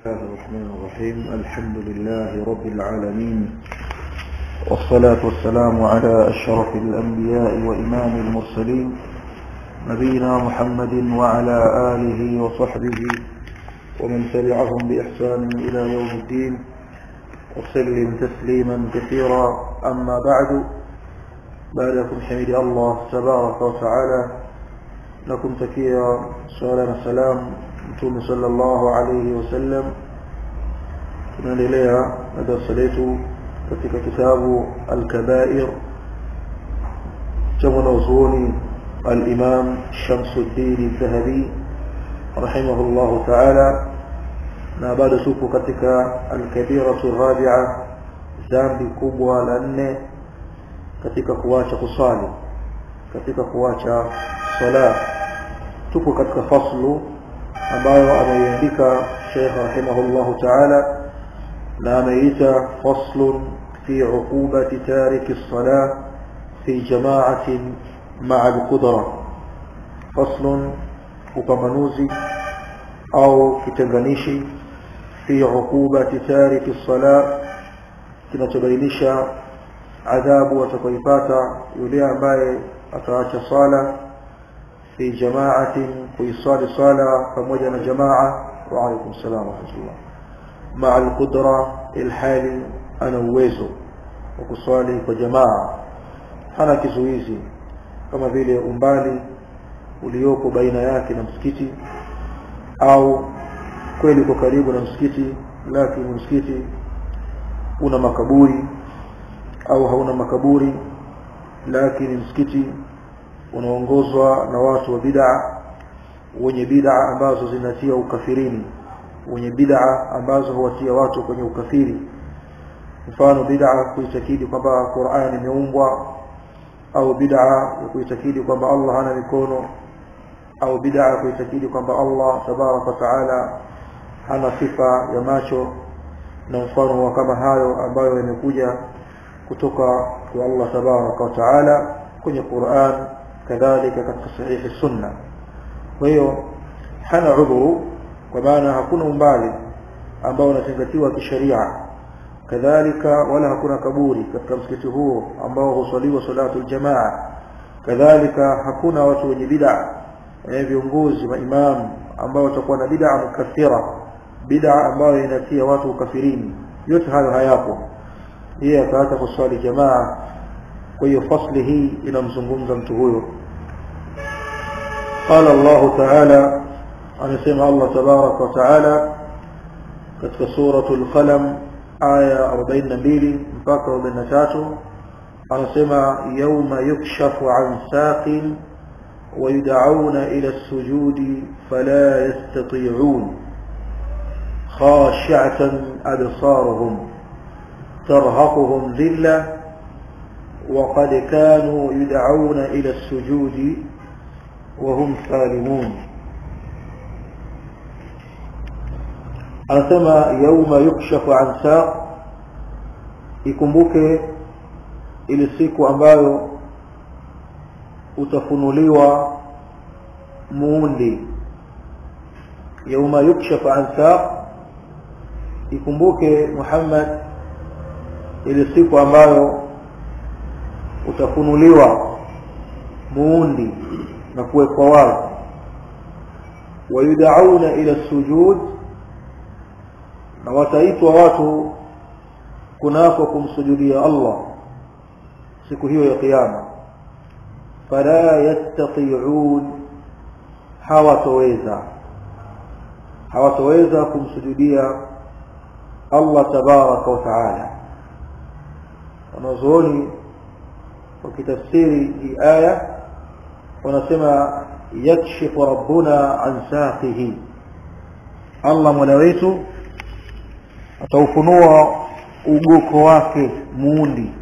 الله الرحمن الرحيم الحمد لله رب العالمين والصلاة والسلام على أشرف الأنبياء وإمام المرسلين نبينا محمد وعلى آله وصحبه ومن تبعهم بإحسان إلى يوم الدين وسلم تسليما كثيرا أما بعد بعدكم حمد الله تبارك وتعالى لكم تكيا سؤال السلام mtume sallallahu alayhi wasallam tunaendelea na darasa letu katika kitabu al-kabair cha mwanazuoni al-imam Shamsuddin al-Dhahabi rahimahullahu ta'ala na bado tupo katika al-kabiratu rabi'a dhambi kubwa la nne katika kuacha kusali katika kuacha sala tupo katika faslu ambayo ameiandika Sheikh rahimahullahu ta'ala na ameita faslun fi uqubati tariki as-salah fi jama'atin ma'a al-qudra faslun upambanuzi au kitenganishi fi uqubati tariki as-salah kinachobainisha adhabu atakayoipata yule ambaye ataacha sala في جماعة ويصلي صلاة فموجنا جماعة وعليكم السلام ورحمة الله مع القدرة الحالي أنا uwezo وكصلي وجماعة hana kizuizi kama vile umbali ulioko baina yake na msikiti au kweli uko karibu na msikiti lakini msikiti una makaburi au hauna makaburi lakini msikiti unaongozwa na watu wa bid'a wenye bid'a ambazo zinatia ukafirini wenye bid'a ambazo huwatia watu kwenye ukafiri mfano bid'a kuitakidi kwamba Qur'an imeumbwa au bid'a ya kuitakidi kwamba Allah hana mikono au bid'a kuitakidi kwamba Allah tabaraka wa taala hana sifa ya macho na mfano wa kama hayo ambayo yamekuja kutoka kwa Allah tabaraka wa taala kwenye Qur'an kadhalika katika sahihi sunna kwa hiyo hana udhuru kwa maana hakuna umbali ambao unazingatiwa kisheria kadhalika wala hakuna kaburi katika msikiti huo ambao husaliwa salatu aljamaa kadhalika hakuna watu wenye bid'a eh viongozi maimamu ambao watakuwa na bid'a mukaffira bid'a ambayo inatia watu ukafirini yote hayo hayapo yeye akaacha kuswali jamaa kwa hiyo fasli hii inamzungumza mtu huyo قال الله تعالى anasema Allah tabarak wa taala katika suratul qalam aya 42 mpaka 43 anasema yawma yukshafu an saqin ويدعون إلى السجود فلا يستطيعون خاشعة أبصارهم ترهقهم ذلة وقد كانوا يدعون إلى السجود وهم سالمون anasema yauma yukshafu an saq ikumbuke ile siku ambayo utafunuliwa muundi yauma yukshafu an saq ikumbuke Muhammad ile siku ambayo utafunuliwa muundi na kuwekwa wazi wayudauna ila sujud na wataitwa watu kunako kumsujudia Allah siku hiyo ya kiyama fala yastati'un hawatoweza hawatoweza kumsujudia Allah tabaraka wa taala wanazuoni wakitafsiri hii aya wanasema yakshifu rabbuna an saqihi Allah mola wetu ataufunua ugoko wake muundi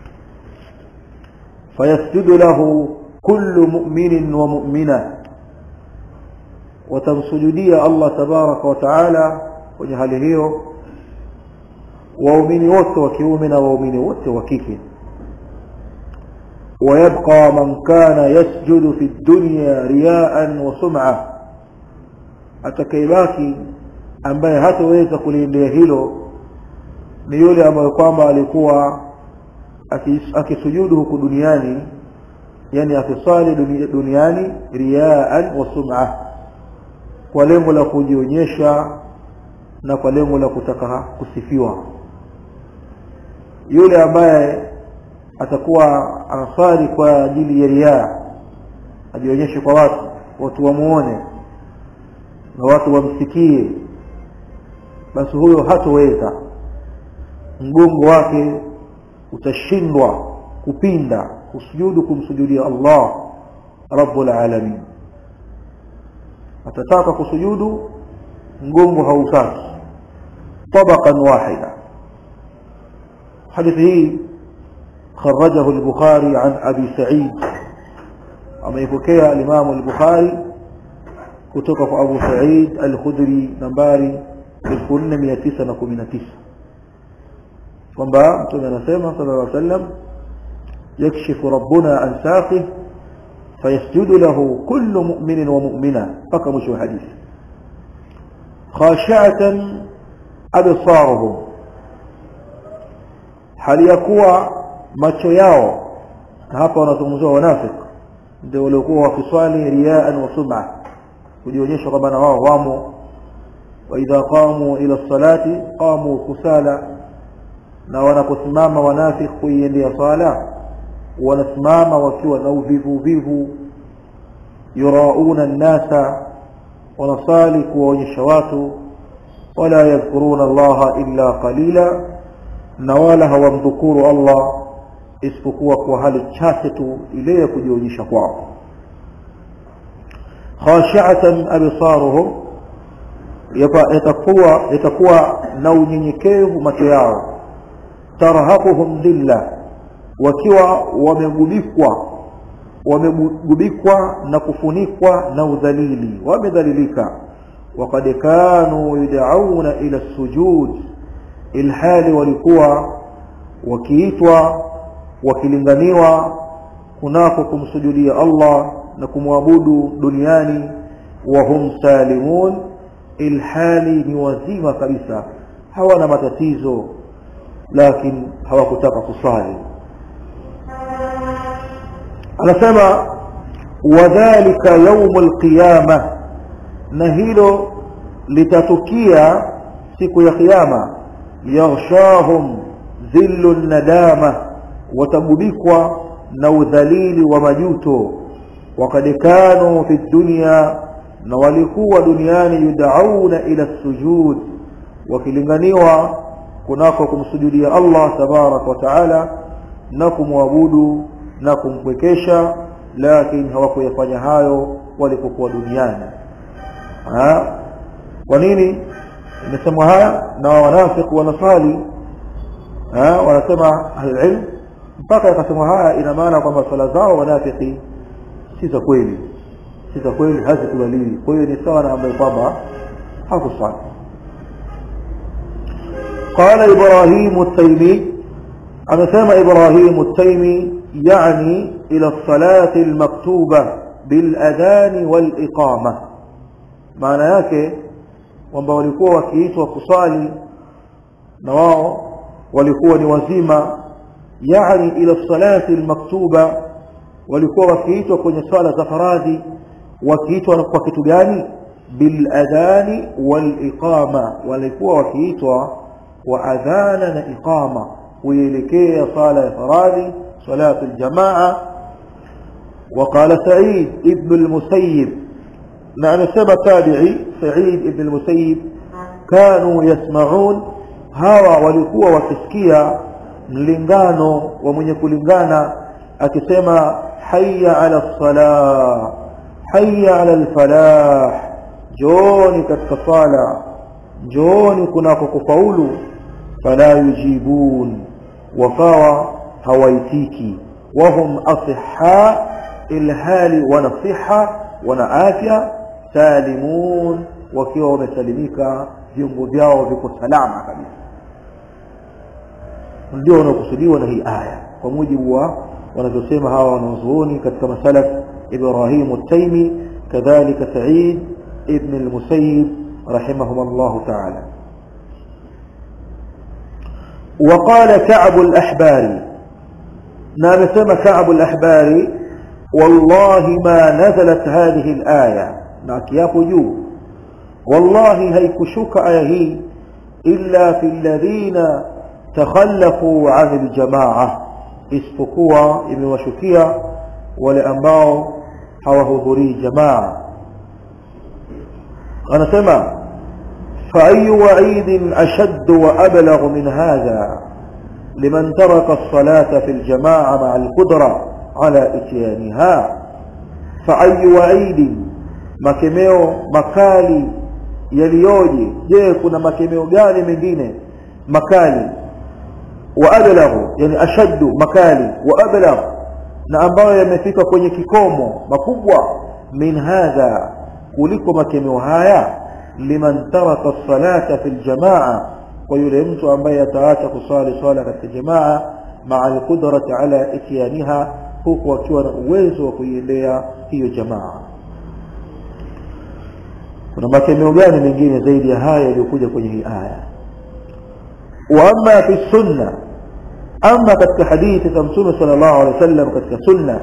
fayasjudu lahu kullu mu'minin wa mu'mina watamsujudia Allah tabaraka wa taala kwenye hali hiyo waumini wote wa kiume na waumini wote wa kike ويبقى من كان يسجد في الدنيا رياء وسمعة atakayebaki ambaye hataweza kuliendea hilo ni yule ambaye kwamba alikuwa akisujudu huku duniani yani akisali duniani riaan wa sum'a kwa lengo la kujionyesha na kwa lengo la kutaka kusifiwa yule ambaye atakuwa anasali kwa ajili ya riaa ajionyeshe kwa watu watu wamuone na watu wamsikie basi huyo hatoweza mgongo wake utashindwa kupinda kusujudu kumsujudia Allah rabbul alamin atataka kusujudu mgongo hautaki طبقا واحدا حديث هي خرجه البخاري عن أبي سعيد أما يفكي الإمام البخاري كتوك أبو سعيد الخدري نمباري بالكل ميتيسة نكومين تيسة kwamba mtume anasema sallallahu alaihi wasallam yakshifu rabbuna an saqih fayasjudu lahu kullu mu'minin wa mu'mina mpaka mwisho wa hadithi khashi'atan absaruhum hali ya kuwa macho yao hapa wanazungumzia wanafiki ndio waliokuwa wakiswali riaan wa sum'a kujionyesha kwamba na wao wamo wa idha qamu ila salati qamu kusala na wanaposimama wanafiki kuiendea sala wanasimama wakiwa na uvivu vivu yurauna nnasa wanasali kuwaonyesha watu wala yadhkuruna allaha illa qalila na wala hawamdhukuru allah isipokuwa kwa hali chache tu ile ya kujionyesha kwao khashi'atan absaruhum yatakuwa yatakuwa na unyenyekevu macho yao tarhaquhum dhilla wakiwa wamegubikwa wamegubikwa na kufunikwa na udhalili wamedhalilika وقد كانوا يدعون إلى السجود ilhali walikuwa wakiitwa wakilinganiwa kunako kumsujudia Allah na kumwabudu duniani wa hum salimun ilhali ni wazima kabisa hawana matatizo lakini hawakutaka kusali anasema wadhalika yaumul qiyama na hilo litatukia siku ya kiyama yaghshahum dhillu nadama watagubikwa na udhalili wa majuto wakad kanu fi dunya na walikuwa duniani yudauna ila sujud wakilinganiwa kunako kumsujudia Allah tabarak wa taala na kumwabudu na kumpwekesha lakini hawakuyafanya hayo walipokuwa duniani ha? kwa nini imesemwa haya na wanafiki wanasali wanasema ahlulilm mpaka yakasema haya ina maana kwamba swala zao wanafiki si za kweli si za kweli hazikubaliwi kwa hiyo ni sawa na ambaye kwamba hakusali قال إبراهيم التيمي أنا سمع إبراهيم التيمي يعني إلى الصلاة المكتوبة بالأذان والإقامة معنى yake kwamba walikuwa wakiitwa kusali na wao walikuwa ni wazima yani ila salati almaktuba walikuwa wakiitwa kwenye swala za faradhi wakiitwa kwa kitu gani bil adhani wal iqama walikuwa wakiitwa wa adhana na iqama kuelekea sala ya faradhi salatu aljamaa وقال سعيد ابن المسيب نعم سبب تابعي سعيد ابن المسيب كانوا يسمعون hawa walikuwa wakisikia mlingano wa mwenye kulingana akisema hayya ala salah hayya ala alfalah jooni katika sala jooni kunako kufaulu fala yujibun wakawa hawaitiki wahum asihha ilhali wana siha wana afya salimun wakiwa wamesalimika viungo vyao viko salama kabisa ndio wanaokusudiwa na hii aya kwa mujibu wa wanavyosema hawa wanazuoni katika masalaf Ibrahim at-Taymi kadhalika Sa'id ibn al-Musayyib رحمهم الله تعالى وقال كعب الأحبار نعم سمى كعب الأحبار والله ما نزلت هذه الآية ناكياب جو والله هيكشك آيه إلا في الذين تخلفوا عن الجماعة isipokuwa imewashukia wale ambao hawahudhurii jamaa anasema فأي وعيد أشد وأبلغ من هذا لمن ترك الصلاة في الجماعة مع القدرة على إتيانها فأي وعيد makemeo makali yaliyoje je kuna makemeo gani mengine makali wa ablaghu yani ashaddu makali wa ablagh na ambayo yamefika kwenye kikomo makubwa min hadha kuliko makemeo haya liman taraka salata fil jamaa kwa yule mtu ambaye ataacha kusali swala katika jamaa maa alqudrati ala ityaniha huku akiwa na uwezo wa kuiendea hiyo jamaa kuna makemeo gani mengine zaidi ya haya yaliyokuja kwenye hii aya wa amma fi sunna ama katika hadithi za mtume sallallahu alaihi wasallam katika sunna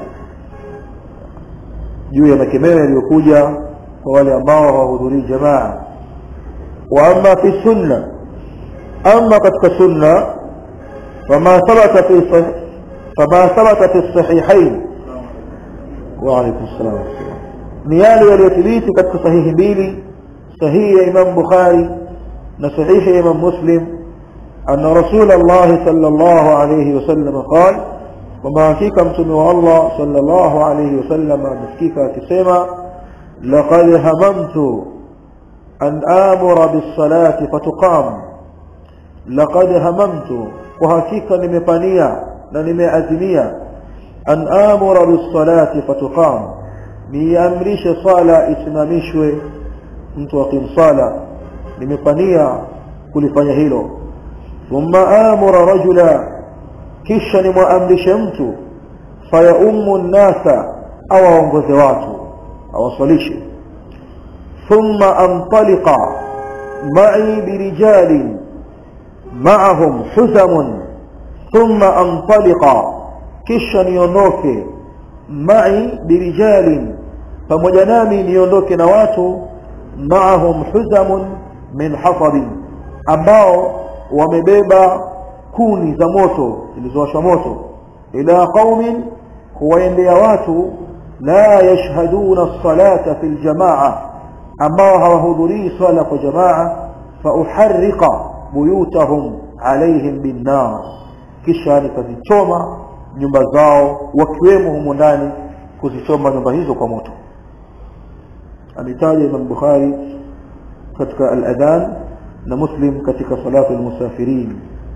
juu ya makemeo yaliyokuja kwa wale ambao hawahudhurii jamaa wa amma fi sunna ama katika sunna fama thabata fi fama thabata fi sahihain wa alaykum assalam ni yale yaliyothibiti katika sahihi mbili sahihi ya Imam Bukhari na sahihi ya Imam Muslim أن رسول الله صلى الله عليه وسلم قال وما فيك متم الله صلى الله عليه وسلم مسكيك كسيما لقد هممت أن آمر بالصلاة فتقام لقد هممت وهكيك نمفانيا نمأزميا أن آمر بالصلاة فتقام نيامرش صلاة اسمامشوي mtu akim sala nimefania kulifanya hilo thumma amura rajula kisha nimwamrishe mtu fayaumu nnasa au aongoze watu awasalishe thumma antaliqa ma'i birijalin ma'ahum huzamun thumma antaliqa kisha niondoke ma'i birijalin pamoja nami niondoke na watu ma'ahum huzamun min hatabin ambao wamebeba kuni za moto zilizowashwa moto ila qaumin kuwaendea watu la yashhaduna as-salata fil jamaa ambao hawahudhurii swala kwa jamaa fa uharriqa buyutahum alaihim binnar kisha nikazichoma nyumba zao wakiwemo humo ndani kuzichoma nyumba hizo kwa moto ametaja Imam Bukhari katika al-adhan na Muslim katika salatu al-musafirin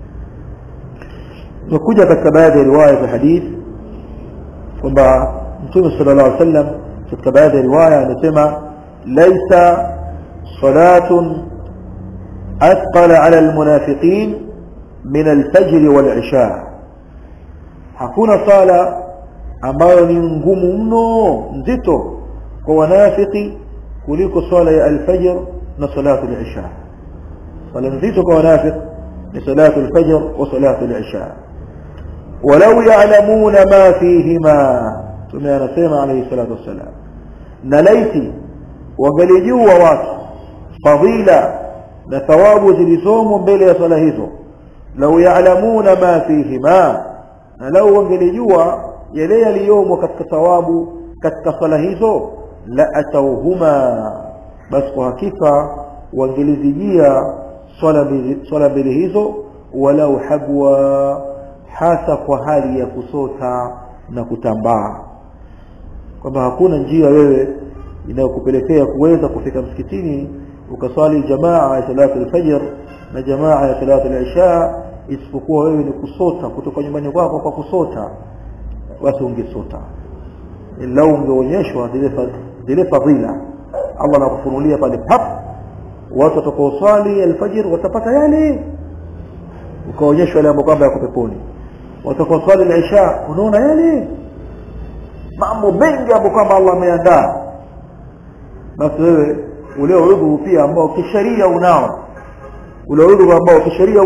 nakuja katika baadhi ya riwaya za hadith kwamba Mtume sallallahu alaihi wasallam katika baadhi ya riwaya anasema laisa salatun athqala ala almunafiqin min alfajr wal-isha hakuna sala ambayo ni ngumu mno nzito kwa wanafiki kuliko swala ya alfajr na salatu al-isha swala nzito kwa wanafiki ni salatu al-fajr wa salatu al-isha walau ya'lamuna ma fihima tume anasema alayhi salatu wassalam na laiti wangalijua watu fadila na thawabu zilizomo mbele ya swala hizo lau ya'lamuna ma fihima na lau wangelijua yale yaliyomo katika thawabu katika swala hizo la atauhuma basi kwa hakika wangelizijia swala mbili swala mbili hizo walau habwa hasa kwa hali ya kusota na kutambaa kwamba hakuna njia wewe inayokupelekea kuweza kufika msikitini ukaswali jamaa ya salatu al-fajr na jamaa ya salatu al-isha isipokuwa wewe ni kusota kutoka nyumbani kwako kwa kusota basi ungesota lau ungeonyeshwa zile zile fadhila Allah anakufunulia pale pap watu watakaoswali alfajr watapata yale ukaonyeshwa yale kwamba yako peponi watakaoswali al-isha unaona yale mambo mengi ambayo kwamba Allah ameandaa basi wewe ule udhu pia ambao kisheria unao ule udhu ambao kisheria